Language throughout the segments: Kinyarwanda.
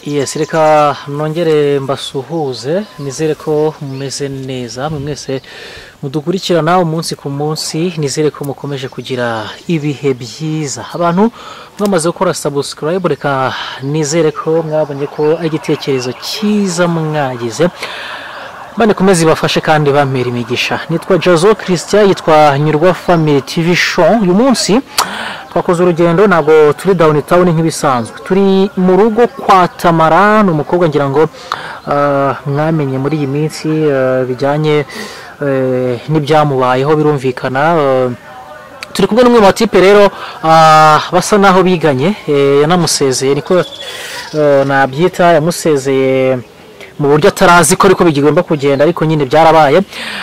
yesi reka nongere mbasuhuze nizere ko mumeze neza mwe mwese mudukurikirana umunsi ku munsi nizere ko mukomeje kugira ibihe byiza abantu mwamaze gukora sabusikarayibu reka nizere ko mwabonye ko ari igitekerezo cyiza mwagize bane kumeze ibafashe kandi bamera imigisha nitwa jazo christian yitwa nyirwa family tv show uyu munsi twakoze urugendo ntabwo turi dawuni tawuni nk'ibisanzwe turi mu rugo kwa tamara ni umukobwa ngira ngo ah, mwamenye muri iyi minsi ah, bijyanye eh, n'ibyamubayeho birumvikana ah, turi kumwe n'umwe mu batipe rero ah, basa naho biganye eh, yanamusezeye niko eh, nabyita yamusezeye mu buryo atarazi ko ariko bigomba kugenda ariko nyine byarabaye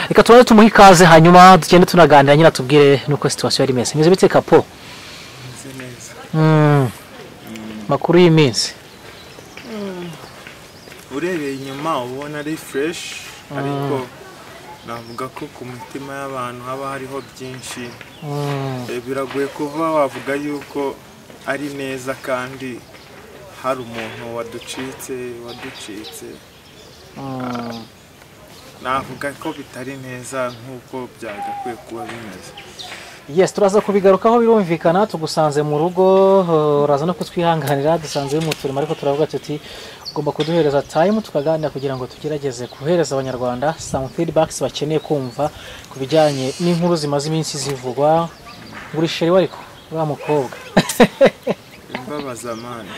reka tubanze tumuhe ikaze hanyuma tugende tunaganira nyine atubwire nuko situwasiyo yari imeze imeze bite kapo Meze neza Mm. makuru y'iminsi urebeye inyuma uba ubona ari fureshi ariko navuga ko ku mitima y'abantu haba hariho byinshi Mm. Eh, biragoye kuba wavuga yuko ari neza kandi hari umuntu waducitse waducitse Mm. navuga ko bitari neza nk'uko byagakwiye kuba bimeze yes turaza kubigarukaho birumvikana tugusanze mu rugo uh, uraza no kutwihanganira dusanze mu turimo ariko turavuga tuti ugomba kuduhereza time tukaganira kugira ngo tugerageze guhereza abanyarwanda some feedbacks bakeneye kumva ku bijyanye n'inkuru zimaze iminsi zivugwa ngurisheri we ariko uriya mukobwa imbabaza mani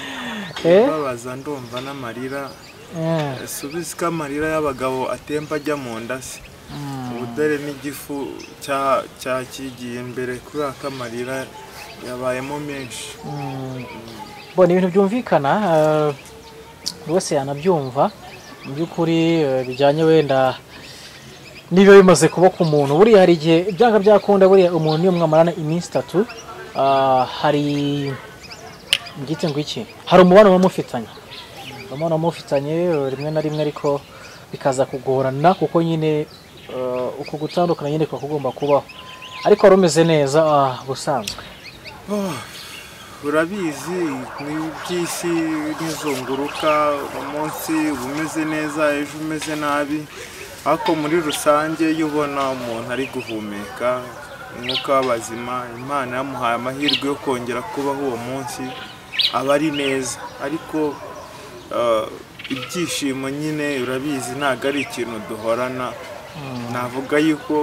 Eh? imbabaza ndumva n'amarira Mm. subizi ko amarira y'abagabo atemba ajya mu nda se ubudare n'igifu cya- cyakigiye imbere kubera ko amarira yabayemo menshi bo ni ibintu byumvikana eh, buri wese yanabyumva mu by'ukuri eh, bijyanye wenda niba bimaze kuba ku muntu buriya hari igihe byanga byakunda buriya umuntu niyo mwamarana iminsi itatu ah, hari ngite ngo iki hari umubano muba mufitanye umubano muba mufitanye eh, rimwe na rimwe ariko bikaza kugorana kuko nyine eh, uku gutandukana nyine kuba kugomba kubaho ariko wari umeze neza ah, ubusanzwe Oh, urabizi ni iby'isi n'izunguruka umunsi uba umeze neza ejo umeze nabi ariko muri rusange iyo ubona umuntu ari guhumeka umwuka w'abazima imana yamuhaye amahirwe yo kongera kubaho uwo munsi aba ari neza ariko eh, ibyishimo nyine urabizi ntabwo ari ikintu duhorana navuga yuko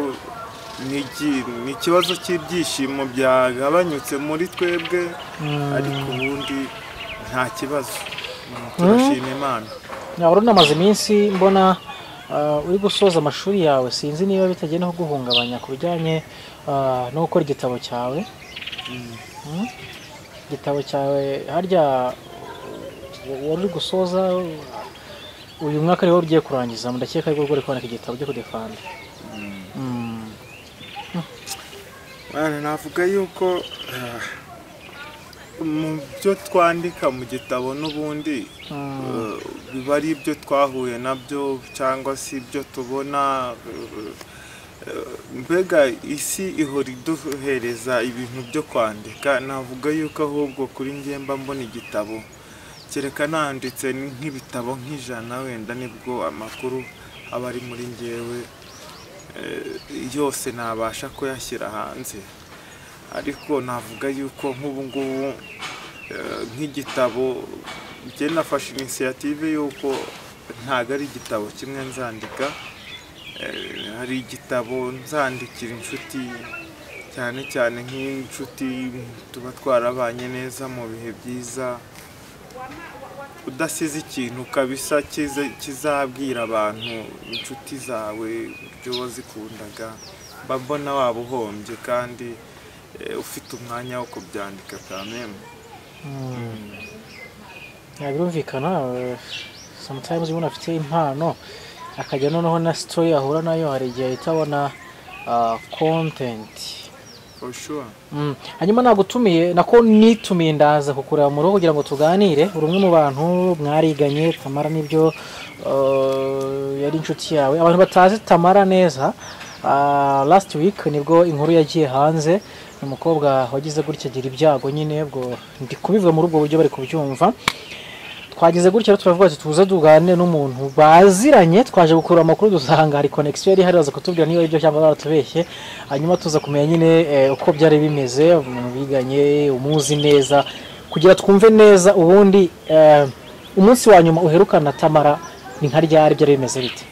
ni iki- ni ikibazo cy'ibyishimo byagabanyutse muri twebwe ariko ubundi nta kibazo Mm, turashima imana wari unamaze iminsi mbona uh, uri gusoza amashuri yawe sinzi niba bitagenda kuguhungabanya ku bijyanye uh, no gukora igitabo cyawe Mm? igitabo cyawe harya uh, wari uri gusoza uh, uyu mwaka ariwo ugiye kurangiza ndakeka ariko uri kwandika igitabo cyo kudefanda Mm. Mwana, navuga yuko ah, mu byo twandika mu gitabo n'ubundi eh, biba ari ibyo twahuye nabyo cyangwa se ibyo tubona eh, eh, mbega isi ihora iduhereza ibintu byo kwandika navuga yuko ahubwo kuri njye mba mbona igitabo kereka nanditse nk'ibitabo nk'ijana wenda nibwo amakuru aba ari muri njyewe eh, yose nabasha kuyashyira hanze ariko navuga yuko nk'ubu ngubu eh, nk'igitabo njye nafashe inisiyative y'uko ntabwo ari igitabo kimwe nzandika Eh, hari igitabo nzandikira inshuti cyane cyane nk'inshuti tuba twarabanye neza mu bihe byiza udasize ikintu kabisa kize- kizabwira abantu inshuti zawe ibyo wazikundaga mba mbona waba uhombye kandi eh, ufite umwanya wo kubyandika kamemwe Ya, birumvikana eh, sometimes umuntu afite impano akajya noneho na story ahura nayo hari igihe ahita abona ah, content for sure Mm. hanyuma nagutumiye nako nitumiye ndaza kukureba mu rugo kugira ngo tuganire uri umwe mu bantu mwariganye tamara n'ibyo eh, yari inshuti yawe abantu batazi tamara neza ah, last week nibwo inkuru yagiye hanze ni umukobwa wagize gutya agira ibyago nyine ubwo ndi kubivuga muri ubwo buryo bari kubyumva twagize gutya rero turavuga ati tuze tugane n'umuntu baziranye twaje gukura amakuru dusanga hari konegisiyo yari ihari baza kutubwira niba aribyo cyangwa baratubeshye hanyuma tuza kumenya nyine eh, uko byari bimeze umuntu biganye umuzi neza kugira twumve neza ubundi eh, umunsi wa nyuma uherukana na tamara ni nka ryari byari bimeze bite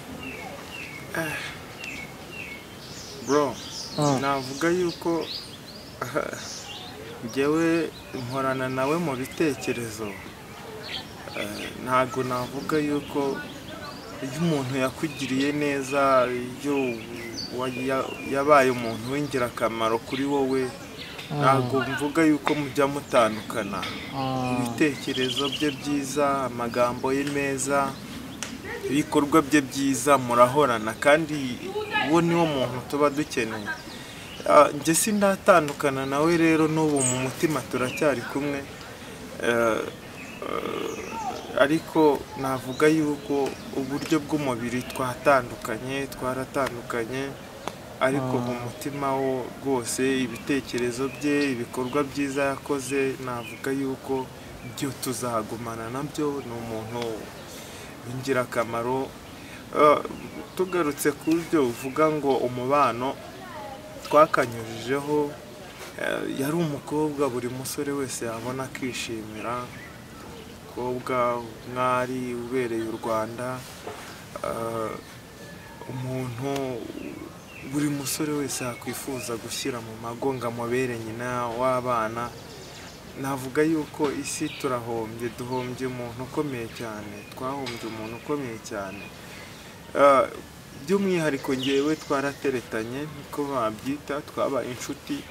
bro Mm. navuga yuko njyewe nkorana nawe mu bitekerezo Eh, ntabwo navuga yuko iyo umuntu yakugiriye neza iyo wa- ya- yabaye umuntu w'ingirakamaro kuri wowe ntabwo mvuga yuko mujya mutandukana ibitekerezo bye byiza amagambo ye meza ibikorwa bye byiza murahorana kandi uwo niwo muntu tuba dukeneye Ah, njye sindatandukana nawe rero n'ubu mu mutima turacyari kumwe Eh, eh, ariko navuga yuko uburyo bw'umubiri twatandukanye twaratandukanye ariko mu mutima wo rwose ibitekerezo bye ibikorwa byiza yakoze navuga yuko byo tuzagumana nabyo ni umuntu w'ingirakamaro Eh, tugarutse ku byo uvuga ngo umubano twakanyujijeho eh, yari umukobwa buri musore wese yabona akishimira umukobwa umwari ubereye u rwanda eh, umuntu buri musore wese yakwifuza gushyira mu mago ngo amubere nyina w'abana navuga yuko isi turahombye duhombye umuntu ukomeye cyane twahombye umuntu ukomeye cyane Ah, by'umwihariko ngewe twarateretanye niko babyita twabaye inshuti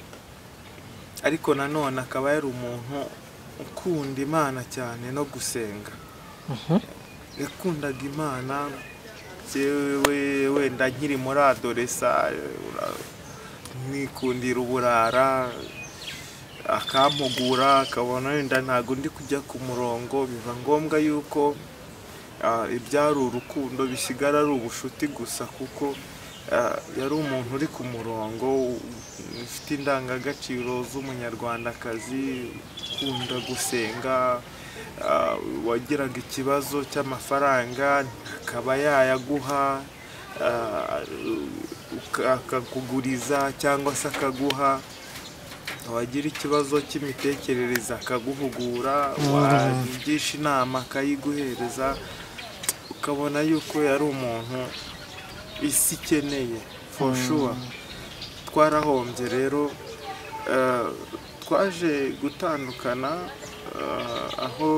ariko nanone akaba yari umuntu ukunda imana cyane no gusenga yakundaga imana njyewe wenda nkiri muri adoresa ura- mwikundira uburara akampugura akabona wenda ntabwo ndi kujya ku murongo biba ngombwa yuko ah, ibyari urukundo bisigara ari ubushuti gusa kuko ah, yari umuntu uri ku murongo u- ufite indangagaciro z'umunyarwandakazi ukunda gusenga ah, wagiraga ikibazo cy'amafaranga akaba yayaguha ah, uka- akakuguriza cyangwa se akaguha wagira ikibazo cy'imitekerereze akaguhugura wagisha inama akayiguhereza ukabona yuko yari umuntu isi ikeneye for sure twarahombye rero eh, twaje gutandukana eh, aho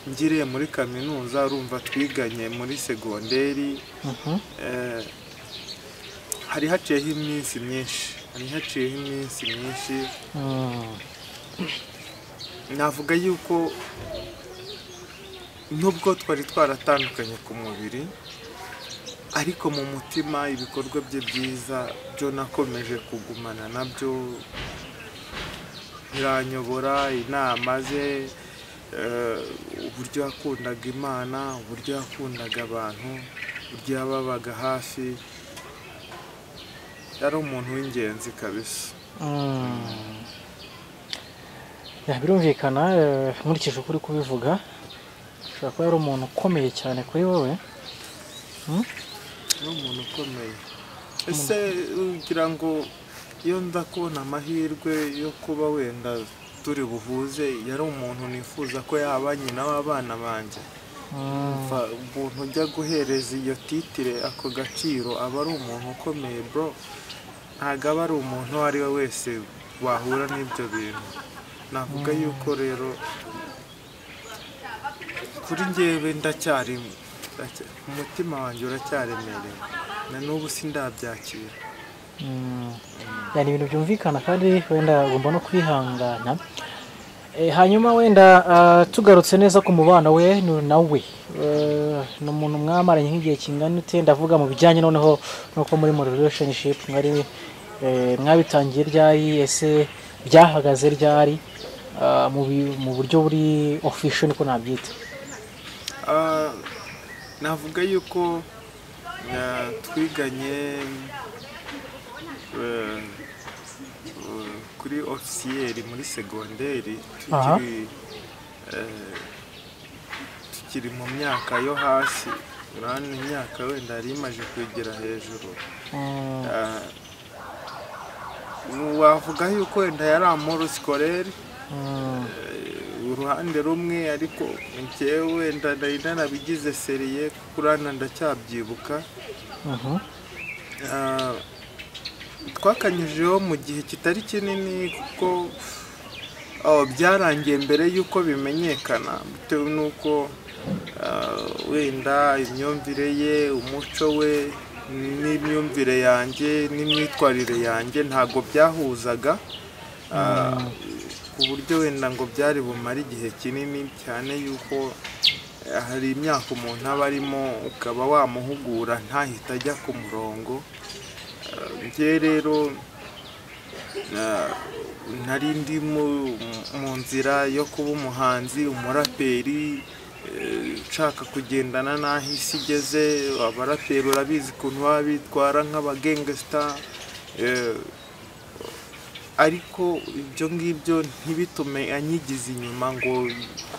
ngiriye muri kaminuza urumva twiganye muri segonderi Eh, hari haciyeho iminsi myinshi hari haciyeho iminsi myinshi navuga yuko nubwo twari twaratandukanye ku mubiri ariko mu mutima ibikorwa bye byiza byo nakomeje kugumana nabyo biranyobora inama ze eh, uburyo yakundaga imana uburyo yakundaga abantu uburyo yababaga hafi yari umuntu w'ingenzi kabisa Ya, birumvikana eh, nkurikije uko uri kubivuga ashobora kuba yari umuntu ukomeye cyane kuri wowe ni umuntu ukomeye ese ugira ngo iyo nza kubona amahirwe yo kuba wenda turi buhuze yari umuntu nifuza ko yaba nyina w'abana banjye Umva, umuntu ujya guhereza iyo titire ako gaciro aba ari umuntu ukomeye bro ntabwo aba ari umuntu uwo ari we wese wahura n'ibyo bintu navuga yuko rero kuri njyewe ndacyari ndacya- umutima wanjye uracyaremereye na n'ubu sindabyakira Mm. Ya, ni ibintu byumvikana kandi wenda ugomba no kwihangana Eh, hanyuma wenda ah, tugarutse neza ku mubano we ni- nawe Eh, ni umuntu mwamaranye nk'igihe kingana ute ndavuga mu bijyanye noneho nuko muri mu relationship mwari eh, mwabitangiye ryari ese byahagaze ryari Ah, mu bi- mu buryo buri official niko nabyita Ah, navuga yuko ah, twiganye eh, eh, kuri ofisiyeri muri segonderi Aha. tukiri eh, tukiri mu myaka yo hasi urabona imyaka wenda yari imaze kwegera hejuru Ah, wavuga yuko wenda yari amoro sikorere uruhande rumwe ariko njyewe wenda nari narabigize seriye kurana ndacyabyibuka Ah, twakanyujeho mu gihe kitari kinini kuko ah, byarangiye mbere y'uko bimenyekana bitewe n'uko ah, wenda imyumvire ye umuco we n'imyumvire yanjye n'imyitwarire yanjye ntabwo byahuzaga ah, ku buryo wenda ngo byari bumare igihe kinini cyane y'uko ah, hari imyaka umuntu aba arimo ukaba wamuhugura ntahita ajya ku murongo njye rero na- nari ndi mu mu nzira yo kuba umuhanzi umuraperi eh, nshaka kugendana n'aho isi igeze abaraperi urabizi ukuntu baba bitwara nk'abagengesita eh, ariko ibyo ngibyo ntibitume anyigize inyuma ngo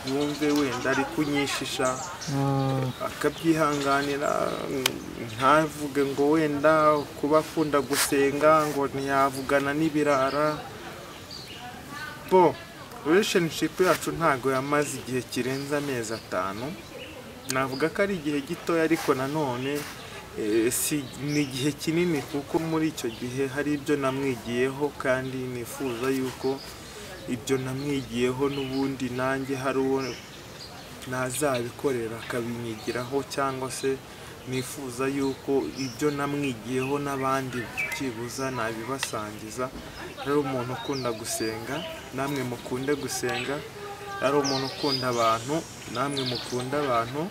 yumve wenda ari kunyishisha akabyihanganira ntavuge ngo wenda kuba akunda gusenga ngo ntiyavugana n'ibirara bo relationship yacu ntago yamaze igihe kirenze amezi atanu navuga ko ari igihe gitoya ariko nanone eh, si ni igihe kinini kuko muri icyo gihe hari ibyo namwigiyeho kandi nifuza yuko ibyo namwigiyeho n'ubundi nanjye hari uwo ntazabikorera akabinyigiraho cyangwa se nifuza yuko ibyo namwigiyeho n'abandi byibuza nabibasangiza ari umuntu ukunda gusenga namwe mukunde gusenga ari umuntu ukunda abantu namwe mukunda abantu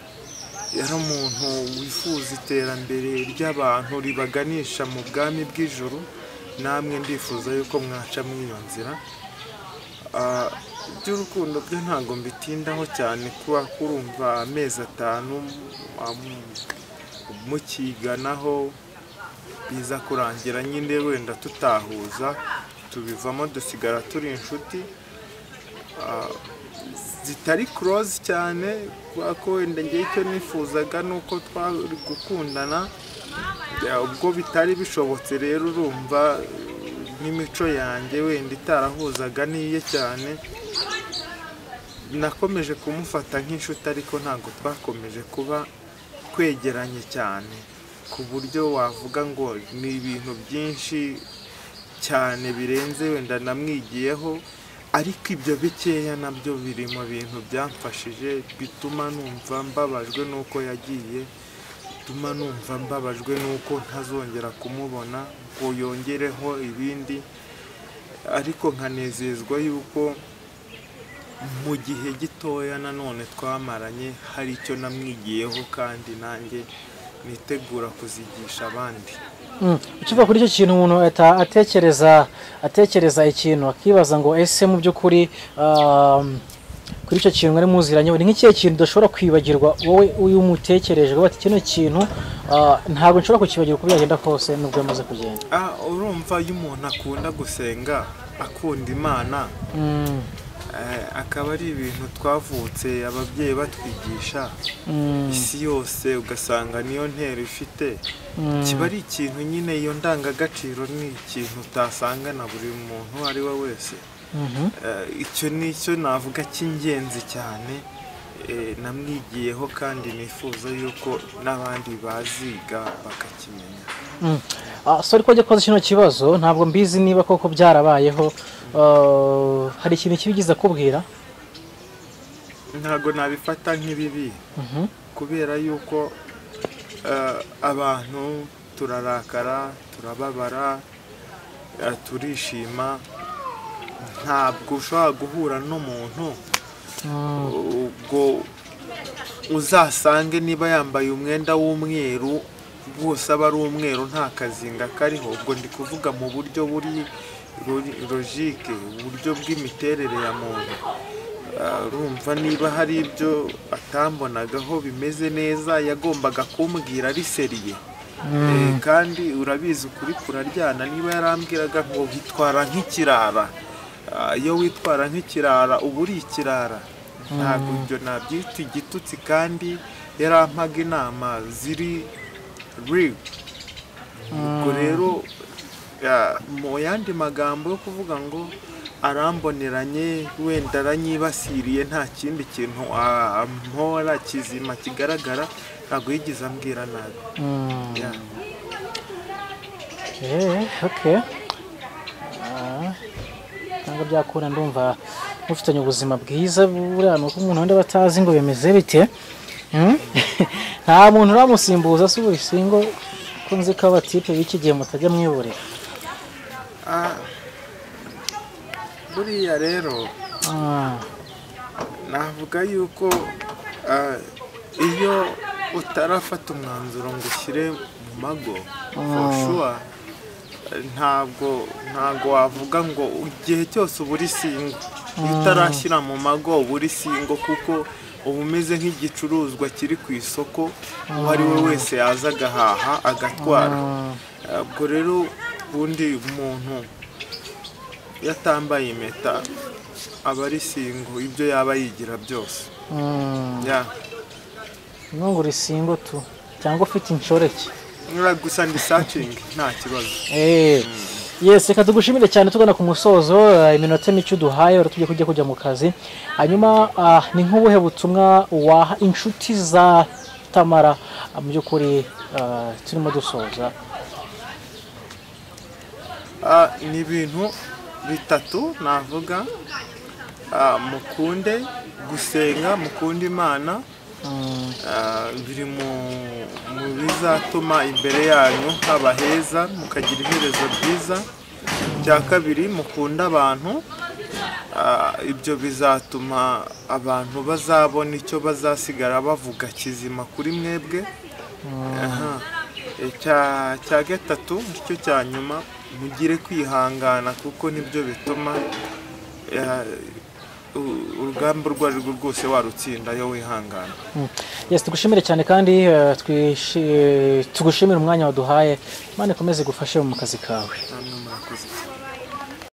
yari umuntu wifuza iterambere ry'abantu ribaganisha mu bwami bw'ijuru namwe ndifuza yuko mwaca muri iyo nzira Ah, iby'urukundo byo ntabwo mbitindaho cyane kuba kurumva amezi atanu am- mukiganaho biza kurangira nyine wenda tutahuza tubivamo dusigara turi inshuti Ah, zitari kuroze cyane kubera ko wenda njye icyo nifuzaga ni uko twari gukundana Ya, ubwo bitari bishobotse rero urumva n'imico yanjye wenda itarahuzaga n'iye cyane nakomeje kumufata nk'inshuti ariko ntabwo twakomeje kuba kwegeranye cyane ku buryo wavuga ngo ni ibintu byinshi cyane birenze wenda namwigiyeho ariko ibyo bikeya nabyo biri mu bintu byamfashije bituma numva mbabajwe n'uko yagiye bituma numva mbabajwe n'uko ntazongera kumubona ngo yongereho ibindi ariko nkanezezwa yuko mu gihe gitoya nanone twamaranye hari icyo namwigiyeho kandi nanjye nitegura kuzigisha abandi Mm. ukiva kuri icyo kintu umuntu ahita atekereza atekereza ikintu akibaza ngo ese mu by'ukuri um, kuri icyo kintu mwari muziranye ni nk'ikihe kintu udashobora kwibagirwa wowe uyu umutekereje uvuga ati kino kintu ah, ntabwo nshobora kukibagirwa uko byagenda kose nubwo yamaze kugenda Ah, urumva iyo umuntu akunda gusenga akunda imana Mm, eh, akaba ari ibintu twavutse ababyeyi batwigisha mm, isi yose ugasanga niyo ntero ifite mm. kiba ari ikintu nyine iyo ndangagaciro ni ikintu utasangana buri muntu uwo ari we wese Mhm. Eh, icyo ni cyo navuga cy'ingenzi cyane eh, namwigiyeho kandi nifuza yuko n'abandi baziga bakakimenya Mm. Ah, sorry ko ajya koza kino kibazo ntabwo mbizi niba koko byarabayeho Ah, hari ikintu kibigeze akubwira ntabwo nabifata nk'ibibi Mhm. kubera yuko eh, abantu turarakara turababara eh, turishima ntabwo ushobora guhura n'umuntu Mm. ubwo uzasange niba yambaye umwenda w'umweru rwose aba ari umweru nta kazinga kariho ubwo ndi kuvuga mu buryo buri ro- logike uburyo bw'imiterere ya muntu Ah, urumva niba hari ibyo atambonagaho bimeze neza yagombaga kumbwira ari seriye Eh, kandi urabizi ukuri kuraryana niba yarambwiraga ngo bitwara nk'ikirara Ah, iyo witwara nk'ikirara uba uri ikirara ntabwo ibyo nabyita igitutsi kandi yarampaga inama ziri real ubwo rero ya- mu yandi magambo yo kuvuga ngo aramboneranye wenda aranyibasiriye nta kindi kintu a- ampora kizima kigaragara ntabwo yigeze ambwira nabi Mm. Ya. Eh, okay. Ah, Ntabwo byakura ndumva mufitanye ubuzima bwiza buriya ni uko umuntu wenda batazi ngo bimeze bite Hmm? nta muntu uramusimbuza si ubu singo kunzi ko abatipe b'iki gihe mutajya mwiburira Ah, buriya rero Ah, navuga yuko ah, iyo utarafata umwanzuro ngo ushyire mu mago for sure, eh, ntabwo ntabwo wavuga ngo igihe cyose uba uri singo iyo utarashyira mu mago uba uri singo kuko uba umeze nk'igicuruzwa kiri ku isoko uwo ari we wese yaza agahaha agatwara mm, Ah, ubwo rero ubundi umuntu iyo atambaye impeta aba ari singo ibyo yaba yigira byose mm. ya nubwo uri singo tu cyangwa ufite inshoreke niba gusa ndi sacingi nta kibazo Eh, Yes, reka tugushimire cyane tugana ku musozo eh, iminota mike uduhaye uratugiye kujya kujya mu kazi hanyuma ah, ni nk'ubuhe butumwa waha inshuti za tamara ah, mu by'ukuri ah, turimo dusoza Ah, ni ibintu bitatu navuga Ah, mukunde gusenga mukunde imana Mm, Ah, biri mu mu bizatuma imbere yanyu haba heza mukagira iherezo ryiza icya kabiri mukunda abantu Ah, ibyo bizatuma abantu bazabona icyo bazasigara bavuga kizima kuri mwebwe Aha. icya cya gatatu nicyo cya nyuma mugire kwihangana kuko nibyo bituma ah, u- urugamba urwo ari rwo rwose warutsinda iyo wihangana mm. Yes, tugushimire cyane kandi eh, twishi- tugushimire umwanya waduhaye Imana ikomeze igufashe mu kazi kawe Amen.